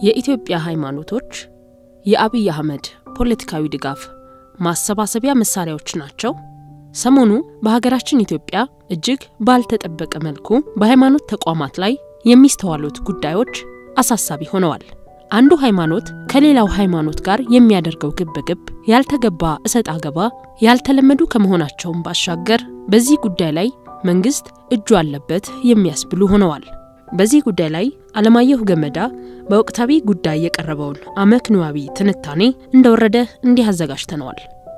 የኢትዮጵያ ሃይማኖቶች የአብይ አህመድ ፖለቲካዊ ድጋፍ ማሰባሰቢያ መሳሪያዎች ናቸው። ሰሞኑ በሀገራችን ኢትዮጵያ እጅግ ባልተጠበቀ መልኩ በሃይማኖት ተቋማት ላይ የሚስተዋሉት ጉዳዮች አሳሳቢ ሆነዋል። አንዱ ሃይማኖት ከሌላው ሃይማኖት ጋር የሚያደርገው ግብግብ፣ ያልተገባ እሰጥ አገባ ያልተለመዱ ከመሆናቸውም ባሻገር በዚህ ጉዳይ ላይ መንግስት እጁ አለበት የሚያስብሉ ሆነዋል። በዚህ ጉዳይ ላይ አለማየሁ ገመዳ በወቅታዊ ጉዳይ የቀረበውን አመክንዮአዊ ትንታኔ እንደወረደ እንዲህ አዘጋጅተነዋል።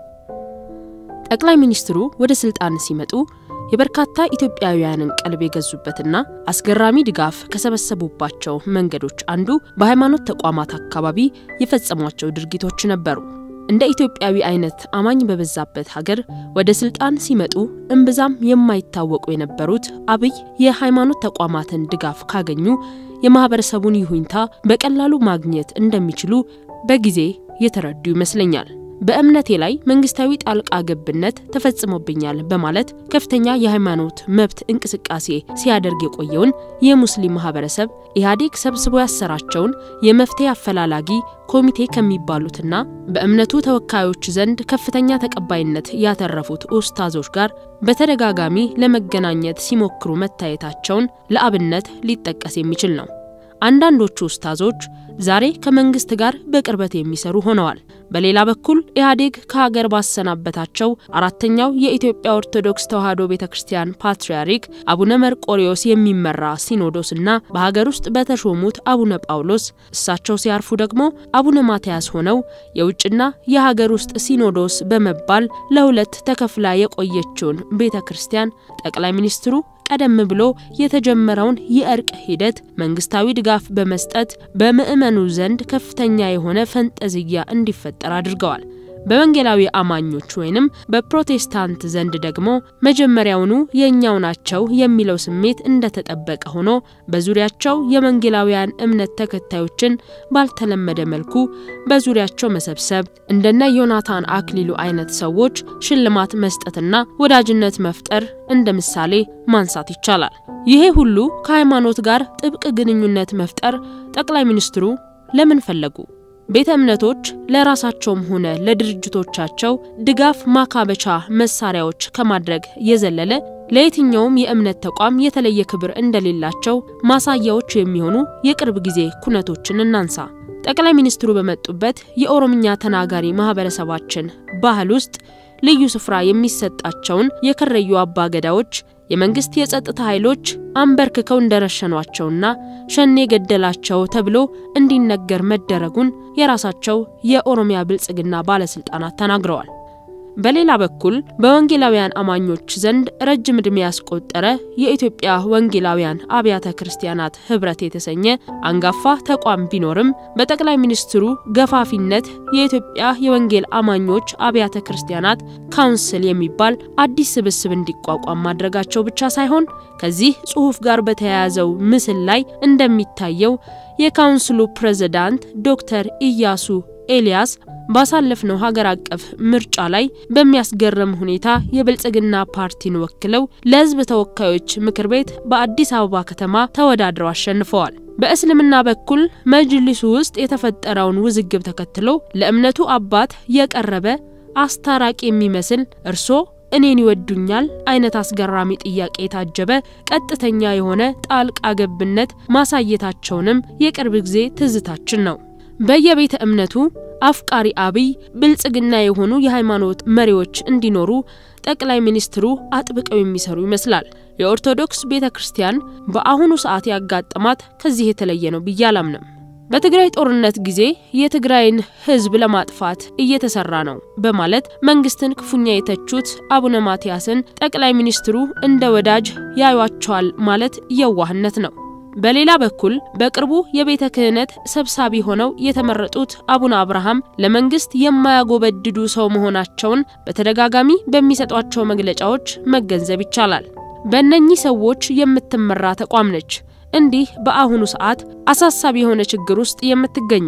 ጠቅላይ ሚኒስትሩ ወደ ስልጣን ሲመጡ የበርካታ ኢትዮጵያውያንን ቀልብ የገዙበትና አስገራሚ ድጋፍ ከሰበሰቡባቸው መንገዶች አንዱ በሃይማኖት ተቋማት አካባቢ የፈጸሟቸው ድርጊቶች ነበሩ። እንደ ኢትዮጵያዊ አይነት አማኝ በበዛበት ሀገር ወደ ስልጣን ሲመጡ እምብዛም የማይታወቁ የነበሩት አብይ የሃይማኖት ተቋማትን ድጋፍ ካገኙ የማህበረሰቡን ይሁኝታ በቀላሉ ማግኘት እንደሚችሉ በጊዜ የተረዱ ይመስለኛል። በእምነቴ ላይ መንግስታዊ ጣልቃ ገብነት ተፈጽሞብኛል በማለት ከፍተኛ የሃይማኖት መብት እንቅስቃሴ ሲያደርግ የቆየውን የሙስሊም ማህበረሰብ ኢህአዴግ ሰብስቦ ያሰራቸውን የመፍትሄ አፈላላጊ ኮሚቴ ከሚባሉትና በእምነቱ ተወካዮች ዘንድ ከፍተኛ ተቀባይነት ያተረፉት ኡስታዞች ጋር በተደጋጋሚ ለመገናኘት ሲሞክሩ መታየታቸውን ለአብነት ሊጠቀስ የሚችል ነው። አንዳንዶቹ ኡስታዞች ዛሬ ከመንግስት ጋር በቅርበት የሚሰሩ ሆነዋል። በሌላ በኩል ኢህአዴግ ከሀገር ባሰናበታቸው አራተኛው የኢትዮጵያ ኦርቶዶክስ ተዋሕዶ ቤተ ክርስቲያን ፓትርያርክ አቡነ መርቆሪዎስ የሚመራ ሲኖዶስና በሀገር ውስጥ በተሾሙት አቡነ ጳውሎስ እሳቸው ሲያርፉ ደግሞ አቡነ ማትያስ ሆነው የውጭና የሀገር ውስጥ ሲኖዶስ በመባል ለሁለት ተከፍላ የቆየችውን ቤተ ክርስቲያን ጠቅላይ ሚኒስትሩ ቀደም ብሎ የተጀመረውን የእርቅ ሂደት መንግስታዊ ድጋፍ በመስጠት በምዕመኑ ዘንድ ከፍተኛ የሆነ ፈንጠዝያ እንዲፈጠር አድርገዋል። በወንጌላዊ አማኞች ወይንም በፕሮቴስታንት ዘንድ ደግሞ መጀመሪያውኑ የእኛው ናቸው የሚለው ስሜት እንደተጠበቀ ሆኖ በዙሪያቸው የወንጌላውያን እምነት ተከታዮችን ባልተለመደ መልኩ በዙሪያቸው መሰብሰብ፣ እንደነ ዮናታን አክሊሉ አይነት ሰዎች ሽልማት መስጠትና ወዳጅነት መፍጠር እንደ ምሳሌ ማንሳት ይቻላል። ይሄ ሁሉ ከሃይማኖት ጋር ጥብቅ ግንኙነት መፍጠር ጠቅላይ ሚኒስትሩ ለምን ፈለጉ? ቤተ እምነቶች ለራሳቸውም ሆነ ለድርጅቶቻቸው ድጋፍ ማካበቻ መሳሪያዎች ከማድረግ የዘለለ ለየትኛውም የእምነት ተቋም የተለየ ክብር እንደሌላቸው ማሳያዎች የሚሆኑ የቅርብ ጊዜ ኩነቶችን እናንሳ። ጠቅላይ ሚኒስትሩ በመጡበት የኦሮምኛ ተናጋሪ ማህበረሰባችን ባህል ውስጥ ልዩ ስፍራ የሚሰጣቸውን የከረዩ አባ ገዳዎች የመንግስት የጸጥታ ኃይሎች አንበርክከው እንደረሸኗቸውና ሸኔ ገደላቸው ተብሎ እንዲነገር መደረጉን የራሳቸው የኦሮሚያ ብልጽግና ባለስልጣናት ተናግረዋል። በሌላ በኩል በወንጌላውያን አማኞች ዘንድ ረጅም ዕድሜ ያስቆጠረ የኢትዮጵያ ወንጌላውያን አብያተ ክርስቲያናት ህብረት የተሰኘ አንጋፋ ተቋም ቢኖርም በጠቅላይ ሚኒስትሩ ገፋፊነት የኢትዮጵያ የወንጌል አማኞች አብያተ ክርስቲያናት ካውንስል የሚባል አዲስ ስብስብ እንዲቋቋም ማድረጋቸው ብቻ ሳይሆን ከዚህ ጽሑፍ ጋር በተያያዘው ምስል ላይ እንደሚታየው የካውንስሉ ፕሬዝዳንት ዶክተር ኢያሱ ኤልያስ ባሳለፍነው ሀገር አቀፍ ምርጫ ላይ በሚያስገርም ሁኔታ የብልጽግና ፓርቲን ወክለው ለሕዝብ ተወካዮች ምክር ቤት በአዲስ አበባ ከተማ ተወዳድረው አሸንፈዋል። በእስልምና በኩል መጅሊሱ ውስጥ የተፈጠረውን ውዝግብ ተከትሎ ለእምነቱ አባት የቀረበ አስታራቂ የሚመስል እርሶ እኔን ይወዱኛል አይነት አስገራሚ ጥያቄ የታጀበ ቀጥተኛ የሆነ ጣልቃ ገብነት ማሳየታቸውንም የቅርብ ጊዜ ትዝታችን ነው። በየቤተ እምነቱ አፍቃሪ አብይ ብልጽግና የሆኑ የሃይማኖት መሪዎች እንዲኖሩ ጠቅላይ ሚኒስትሩ አጥብቀው የሚሰሩ ይመስላል። የኦርቶዶክስ ቤተ ክርስቲያን በአሁኑ ሰዓት ያጋጠማት ከዚህ የተለየ ነው ብዬ አላምንም። በትግራይ ጦርነት ጊዜ የትግራይን ሕዝብ ለማጥፋት እየተሰራ ነው በማለት መንግስትን ክፉኛ የተቹት አቡነ ማትያስን ጠቅላይ ሚኒስትሩ እንደ ወዳጅ ያዩቸዋል ማለት የዋህነት ነው። በሌላ በኩል በቅርቡ የቤተ ክህነት ሰብሳቢ ሆነው የተመረጡት አቡነ አብርሃም ለመንግስት የማያጎበድዱ ሰው መሆናቸውን በተደጋጋሚ በሚሰጧቸው መግለጫዎች መገንዘብ ይቻላል። በእነኚህ ሰዎች የምትመራ ተቋም ነች እንዲህ በአሁኑ ሰዓት አሳሳቢ የሆነ ችግር ውስጥ የምትገኘው።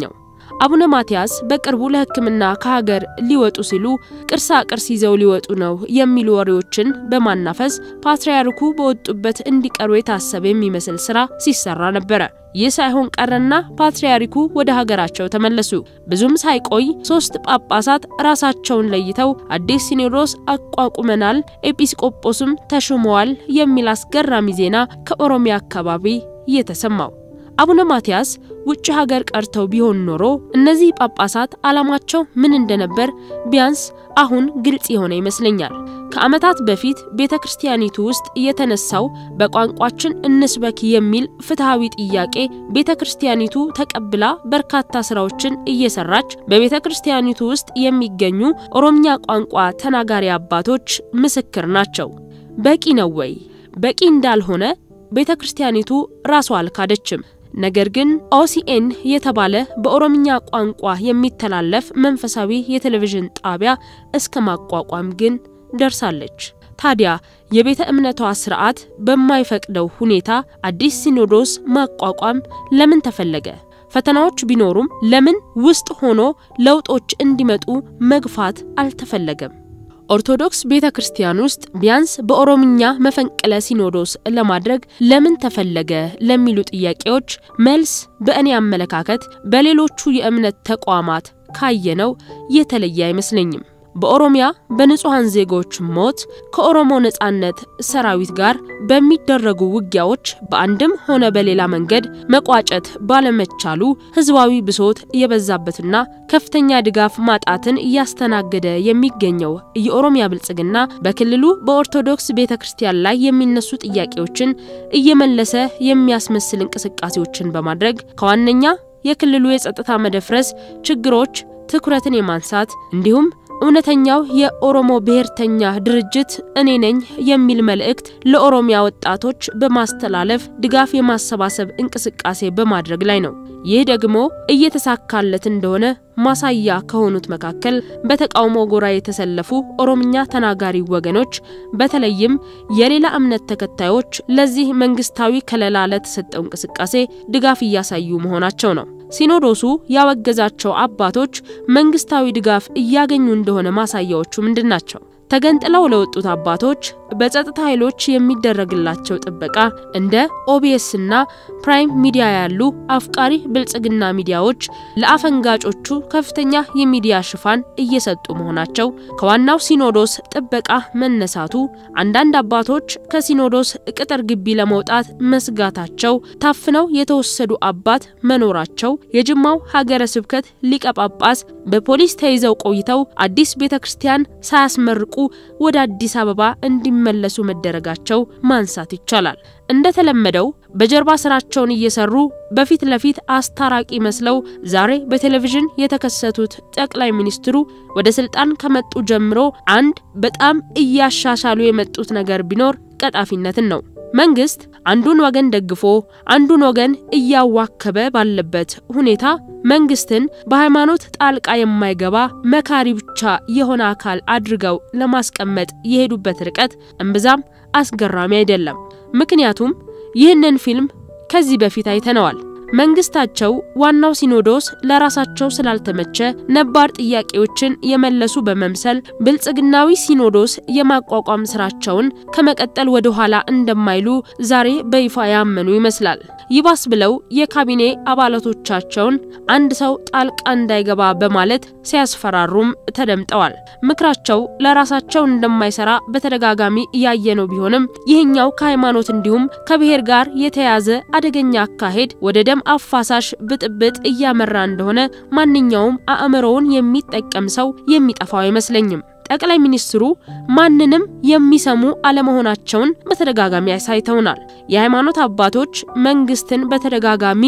አቡነ ማትያስ በቅርቡ ለሕክምና ከሀገር ሊወጡ ሲሉ ቅርሳ ቅርስ ይዘው ሊወጡ ነው የሚሉ ወሬዎችን በማናፈስ ፓትርያርኩ በወጡበት እንዲቀሩ የታሰበ የሚመስል ስራ ሲሰራ ነበረ። ይህ ሳይሆን ቀረና ፓትርያርኩ ወደ ሀገራቸው ተመለሱ። ብዙም ሳይቆይ ሶስት ጳጳሳት ራሳቸውን ለይተው አዲስ ሲኖዶስ አቋቁመናል፣ ኤጲስቆጶስም ተሹመዋል የሚል አስገራሚ ዜና ከኦሮሚያ አካባቢ እየተሰማው አቡነ ማትያስ ውጭ ሀገር ቀርተው ቢሆን ኖሮ እነዚህ ጳጳሳት ዓላማቸው ምን እንደነበር ቢያንስ አሁን ግልጽ የሆነ ይመስለኛል። ከዓመታት በፊት ቤተ ክርስቲያኒቱ ውስጥ የተነሳው በቋንቋችን እንስበክ የሚል ፍትሐዊ ጥያቄ ቤተ ክርስቲያኒቱ ተቀብላ በርካታ ስራዎችን እየሰራች በቤተ ክርስቲያኒቱ ውስጥ የሚገኙ ኦሮምኛ ቋንቋ ተናጋሪ አባቶች ምስክር ናቸው። በቂ ነው ወይ? በቂ እንዳልሆነ ቤተ ክርስቲያኒቱ ራሷ አልካደችም። ነገር ግን ኦሲኤን የተባለ በኦሮምኛ ቋንቋ የሚተላለፍ መንፈሳዊ የቴሌቪዥን ጣቢያ እስከ ማቋቋም ግን ደርሳለች። ታዲያ የቤተ እምነቷ ስርዓት በማይፈቅደው ሁኔታ አዲስ ሲኖዶስ ማቋቋም ለምን ተፈለገ? ፈተናዎች ቢኖሩም ለምን ውስጥ ሆኖ ለውጦች እንዲመጡ መግፋት አልተፈለገም? ኦርቶዶክስ ቤተ ክርስቲያን ውስጥ ቢያንስ በኦሮምኛ መፈንቅለ ሲኖዶስ ለማድረግ ለምን ተፈለገ ለሚሉ ጥያቄዎች መልስ በእኔ አመለካከት በሌሎቹ የእምነት ተቋማት ካየነው የተለየ አይመስለኝም። በኦሮሚያ በንጹሐን ዜጎች ሞት ከኦሮሞ ነጻነት ሰራዊት ጋር በሚደረጉ ውጊያዎች በአንድም ሆነ በሌላ መንገድ መቋጨት ባለመቻሉ ህዝባዊ ብሶት የበዛበትና ከፍተኛ ድጋፍ ማጣትን እያስተናገደ የሚገኘው የኦሮሚያ ብልጽግና በክልሉ በኦርቶዶክስ ቤተ ክርስቲያን ላይ የሚነሱ ጥያቄዎችን እየመለሰ የሚያስመስል እንቅስቃሴዎችን በማድረግ ከዋነኛ የክልሉ የጸጥታ መደፍረስ ችግሮች ትኩረትን የማንሳት እንዲሁም እውነተኛው የኦሮሞ ብሔርተኛ ድርጅት እኔ ነኝ የሚል መልእክት ለኦሮሚያ ወጣቶች በማስተላለፍ ድጋፍ የማሰባሰብ እንቅስቃሴ በማድረግ ላይ ነው። ይህ ደግሞ እየተሳካለት እንደሆነ ማሳያ ከሆኑት መካከል በተቃውሞ ጎራ የተሰለፉ ኦሮምኛ ተናጋሪ ወገኖች በተለይም የሌላ እምነት ተከታዮች ለዚህ መንግስታዊ ከለላ ለተሰጠው እንቅስቃሴ ድጋፍ እያሳዩ መሆናቸው ነው። ሲኖዶሱ ያወገዛቸው አባቶች መንግስታዊ ድጋፍ እያገኙ እንደሆነ ማሳያዎቹ ምንድን ናቸው? ተገንጥለው ለወጡት አባቶች በጸጥታ ኃይሎች የሚደረግላቸው ጥበቃ እንደ ኦቢኤስ እና ፕራይም ሚዲያ ያሉ አፍቃሪ ብልጽግና ሚዲያዎች ለአፈንጋጮቹ ከፍተኛ የሚዲያ ሽፋን እየሰጡ መሆናቸው፣ ከዋናው ሲኖዶስ ጥበቃ መነሳቱ፣ አንዳንድ አባቶች ከሲኖዶስ ቅጥር ግቢ ለመውጣት መስጋታቸው፣ ታፍነው የተወሰዱ አባት መኖራቸው፣ የጅማው ሀገረ ስብከት ሊቀ ጳጳስ በፖሊስ ተይዘው ቆይተው አዲስ ቤተ ክርስቲያን ሳያስመርቁ ወደ አዲስ አበባ እንዲመለሱ መደረጋቸው ማንሳት ይቻላል። እንደተለመደው በጀርባ ስራቸውን እየሰሩ በፊት ለፊት አስታራቂ መስለው ዛሬ በቴሌቪዥን የተከሰቱት ጠቅላይ ሚኒስትሩ ወደ ስልጣን ከመጡ ጀምሮ አንድ በጣም እያሻሻሉ የመጡት ነገር ቢኖር ቀጣፊነትን ነው። መንግስት አንዱን ወገን ደግፎ አንዱን ወገን እያዋከበ ባለበት ሁኔታ መንግስትን በሃይማኖት ጣልቃ የማይገባ መካሪ ብቻ የሆነ አካል አድርገው ለማስቀመጥ የሄዱበት ርቀት እምብዛም አስገራሚ አይደለም። ምክንያቱም ይህንን ፊልም ከዚህ በፊት አይተነዋል። መንግስታቸው ዋናው ሲኖዶስ ለራሳቸው ስላልተመቸ ነባር ጥያቄዎችን የመለሱ በመምሰል ብልጽግናዊ ሲኖዶስ የማቋቋም ስራቸውን ከመቀጠል ወደ ኋላ እንደማይሉ ዛሬ በይፋ ያመኑ ይመስላል። ይባስ ብለው የካቢኔ አባላቶቻቸውን አንድ ሰው ጣልቃ እንዳይገባ በማለት ሲያስፈራሩም ተደምጠዋል። ምክራቸው ለራሳቸው እንደማይሰራ በተደጋጋሚ እያየነው ቢሆንም ይህኛው ከሃይማኖት እንዲሁም ከብሔር ጋር የተያዘ አደገኛ አካሄድ ወደ ደም አፋሳሽ ብጥብጥ እያመራ እንደሆነ ማንኛውም አእምሮውን የሚጠቀም ሰው የሚጠፋው አይመስለኝም። ጠቅላይ ሚኒስትሩ ማንንም የሚሰሙ አለመሆናቸውን በተደጋጋሚ አሳይተውናል። የሃይማኖት አባቶች መንግስትን በተደጋጋሚ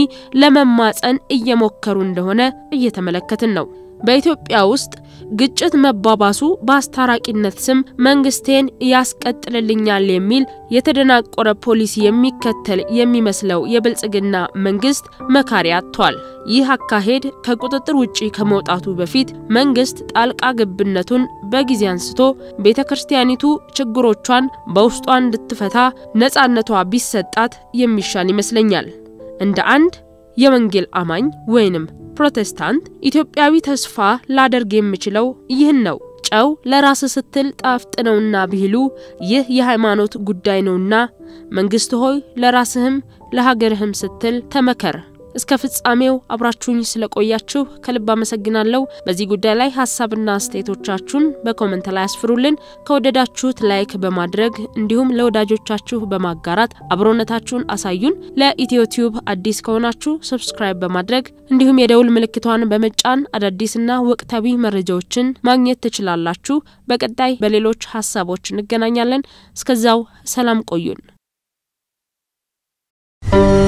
ለመማጸን እየሞከሩ እንደሆነ እየተመለከትን ነው። በኢትዮጵያ ውስጥ ግጭት መባባሱ በአስታራቂነት ስም መንግስቴን ያስቀጥልልኛል የሚል የተደናቆረ ፖሊሲ የሚከተል የሚመስለው የብልጽግና መንግስት መካሪ አጥቷል። ይህ አካሄድ ከቁጥጥር ውጪ ከመውጣቱ በፊት መንግስት ጣልቃ ገብነቱን በጊዜ አንስቶ ቤተ ክርስቲያኒቱ ችግሮቿን በውስጧ እንድትፈታ ነጻነቷ ቢሰጣት የሚሻል ይመስለኛል። እንደ አንድ የወንጌል አማኝ ወይንም ፕሮቴስታንት ኢትዮጵያዊ ተስፋ ላደርግ የምችለው ይህን ነው። ጨው ለራስ ስትል ጣፍጥ ነውና ቢሉ ይህ የሃይማኖት ጉዳይ ነውና መንግስት ሆይ ለራስህም ለሀገርህም ስትል ተመከር። እስከ ፍጻሜው አብራችሁኝ ስለቆያችሁ ከልብ አመሰግናለሁ። በዚህ ጉዳይ ላይ ሀሳብና አስተያየቶቻችሁን በኮመንት ላይ አስፍሩልን። ከወደዳችሁት ላይክ በማድረግ እንዲሁም ለወዳጆቻችሁ በማጋራት አብሮነታችሁን አሳዩን። ለኢትዮ ቲዩብ አዲስ ከሆናችሁ ሰብስክራይብ በማድረግ እንዲሁም የደውል ምልክቷን በመጫን አዳዲስና ወቅታዊ መረጃዎችን ማግኘት ትችላላችሁ። በቀጣይ በሌሎች ሀሳቦች እንገናኛለን። እስከዛው ሰላም ቆዩን።